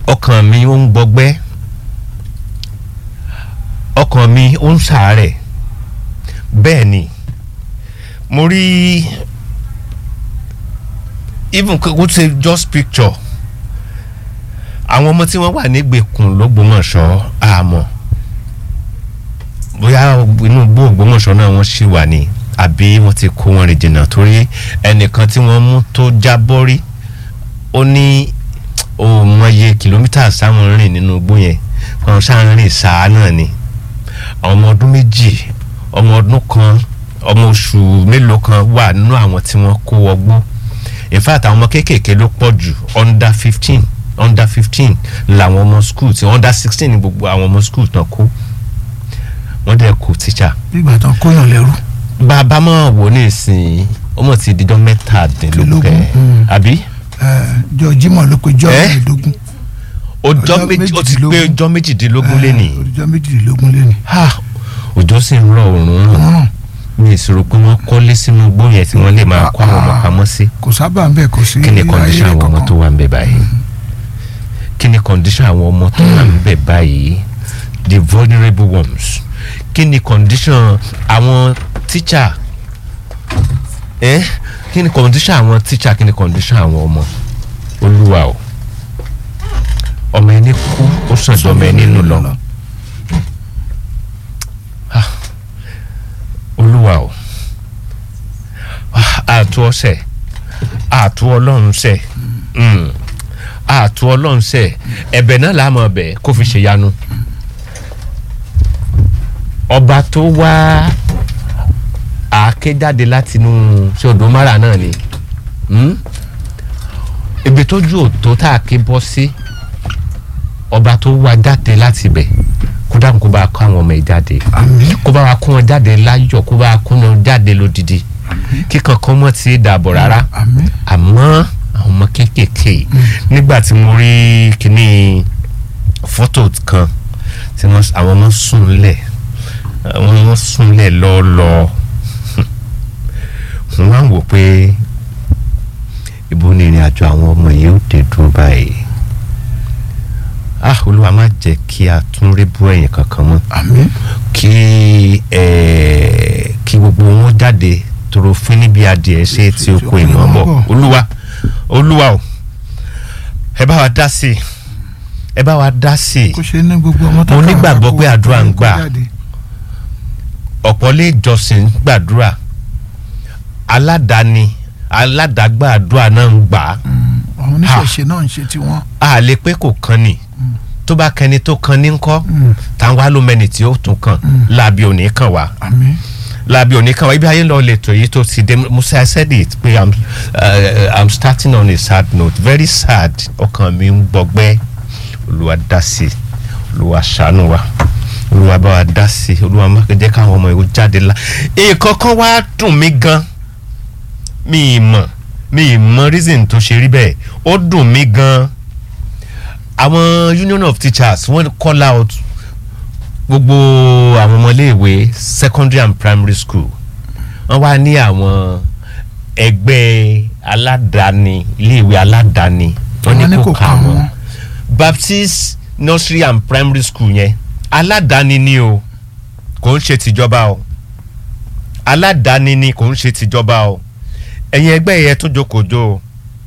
ọkàn mi ó ń gbọgbẹ́ ọkàn mi ó ń ṣàárẹ̀ bẹ́ẹ̀ ni mo rí even kó ṣe just picture àwọn ọmọ tí wọ́n wà nígbèkùn lÓgbómọ̀ṣọ́ àmọ́ bóyá inú igbó Ògbómọ̀ṣọ́ náà wọ́n ṣì wà ní àbí wọ́n ti kó wọn rìn jìnnà torí ẹnìkan tí wọ́n mú tó jábọ́ rí ó ní òun mọye kìlómítà sáwọn rìn nínú igbó yẹn wọn sáà rìn sáà náà ni àwọn ọmọ ọdún méjì ọmọ ọdún kan ọmọ oṣù mélòó kan wà nínú àwọn tí wọ́n kó wọgbó in fact àwọn ọmọ kéékèèké ló pọ̀ jù under fifteen under fifteen làwọn ọmọ school tí under sixteen ní gbogbo àwọn ọmọ school tán kó wọ́n dẹ̀ kó teacher. bí ìgbà tán kóyàn lẹ́rú. bàbá máa wò ní ìsìn ọmọ ti dijọ́ mẹ́tàdínlógún kẹ́ Mm. àbí jọ Jímọ̀ ló pe jọ Eh? mẹ́ẹ̀ẹ́dógún. ọjọ́ Ọjọ́ méjì ó ti pé méjìdínlógún. ọjọ́ méjìdínlógún lé ní. ọjọ́ méjìdínlógún lé ní. òjò sì ń rọ òórùn ràn mi ì sọ̀rọ̀ pé wọ́n kọ́lé sínú igbó yẹn tí wọ́n lè máa kó àwọn ọmọ pamọ́ sí. kò sábà ń bẹ̀ kò sí kí ni condition ayé àwọn ọmọ kankan. tó wà ń bẹ̀ báyìí kí ni condition àwọn ọmọ tó wà ń bẹ̀ báyìí the vulnerable ones kí ni condition àwọn teacher eh? kí ni condition àwọn teacher kí ni condition àwọn ọmọ olúwa o ọmọ ẹni kú ó sàn jọ ọmọ ẹni nù lọ olúwa o àtú ọsẹ àtú ọlọ́run sẹ mm. àtú ọlọ́run sẹ ẹ̀bẹ̀ náà là á mọ̀ ọbẹ̀ kó fi ṣe yanu ọba tó wá àáké jáde látinú ṣòdo mara náà ni mm? ibi tójú òtó tá a ké bọ́ sí ọba tó wá jáde láti bẹ̀ kó dáhùn kó bá kó àwọn ọmọ ẹ̀ jáde àmín kó bá wa kó wọn jáde láyọ̀ kó bá wa kó wọn jáde lódìdí kíkan kan mọ́ ti dàbọ̀ rárá àmín àmọ́ àwọn ọmọ kéékèèké nígbà tí mo rí kíní fọ́tò kan tí wọ́n àwọn ọmọ sùn lẹ̀ àwọn ọmọ sùn lẹ̀ lọ́ọ́lọ́ mo máa ń wò pé ibo ni ìrìn àjò àwọn ọmọ yìí ó dé dúró báyìí ah olúwa má jẹ́ kí a tún rí bú ẹ̀yìn kankan mọ́ àmín kí ẹ kí gbogbo wọn jáde toro fún níbi adìẹ ṣe tí o kó ìmọ̀ bọ̀ olúwa olúwa o ẹ bá wa dá sí i ẹ bá wa dá sí i kó ṣe ní gbogbo ọmọ Mo nígbàgbọ́ kó- pé àdúrà ń kó gbà. jáde. ọ̀pọ̀ lè jọsìn gbàdúrà aládàáni aládàágbà àdúrà náà ń gbà á Mm, àwọn oníṣẹ̀ṣe náà ń ṣe tiwọn. a lè pé kò kan ni tó bá kẹni tó kan ní ńkọ́ Mm, táwọn wá ló mẹni tí ó tún kàn láàbí òní kàn wá. àmín lábí oníkan ibi ayé lọ lẹ́tọ̀ yìí tó ti dé musa I said it pé i'm uh, i'm starting on a sad note very sad ọkàn mi ń gbọgbẹ́ olúwa dá sí i olúwa ṣàánú wa olúwa bá wa dá sí i olúwa má jẹ́ káwọn ọmọ yìí ó jáde la nǹkan kan wá dùn mí gan mi ì mọ̀ mi ì mọ̀ reason tó ṣe rí bẹ́ẹ̀ ó dùn mí gan àwọn union of teachers wọ́n call out gbogbo àwọn ọmọléèwé secondary and primary school wọ́n wá ní àwọn ẹgbẹ́ aládàáni iléèwé aládàáni wọ́n ní kò kà wọ́n baptist nursery and primary school yẹn aládàáni ni o kò ń ṣe tìjọba o aládàáni ni kò ń ṣe tìjọba o ẹ̀yin ẹgbẹ́ yẹn tó jókòó o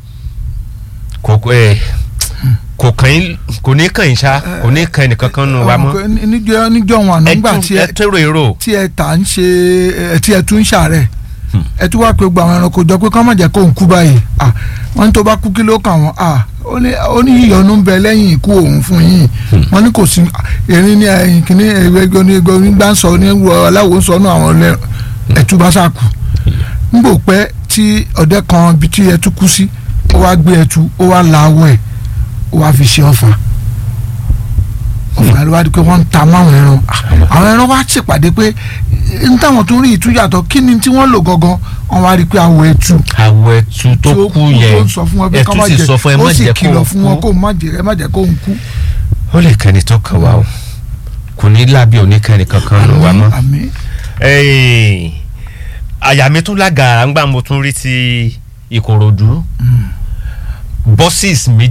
kò ẹ̀ kò kàn yín kò ní kàn yín ṣá kò ní kàn ẹnìkan kan nù wa mọ́ Ọmọ kan níjọ níjọ wọn àná nígbà tí ẹ ẹ tẹ́rọ èrò tí ẹ tà ń ṣe ẹ tí ẹ tún ń ṣàárẹ̀ ẹ tún wá pé gbogbo àwọn ẹranko jọ pé kọ́ má jẹ́ kó ń kú báyìí ah wọ́n ní tó bá kú kí ló kàn wọ́n ah ó ní ó ní ìyọnu ń bẹ lẹ́yìn ikú òun fún yín wọ́n ní kò sí erin ní ẹ̀yìn kìíní ẹgbẹ́ onígbà onígbà ń sọ ní wọ aláwo ń sọ ní àwọn ọlẹ́ ẹ̀tú bá sàkù ń bò pẹ́ tí ọ̀dẹ́ kan ibi tí ẹtú kú sí ó wá gbé ẹtú ó wá la awọ ẹ̀ ó wá fi ṣe ọ̀fà ọ̀fà ló wá di pé wọ́n ń ta máwọn ẹran àwọn ẹran wá ṣèpàdé pé n táwọn tó rí ìtúyàtọ̀ kí ni tí wọ́n lò gangan wọ́n wá rí i pé awọ ẹtú àwọ̀ ẹ̀tù tó tí ó kú yẹn tó ń sọ fún wọn pé ká ẹ̀tù má sì jẹ sọ fún ẹ má ó sì jẹ́ kìlọ̀ fún wọn kó kó má jẹ ẹ má jẹ kó ń kú. ó lè kẹ́ni tó kàn wá o kò ní lábí oníkẹ́ni kankan ló wá mọ́. àmín Ẹ́ẹ̀, àyà mi tún lágara ńgbà mo tún rí ti Ìkòròdú bọ́sìs mi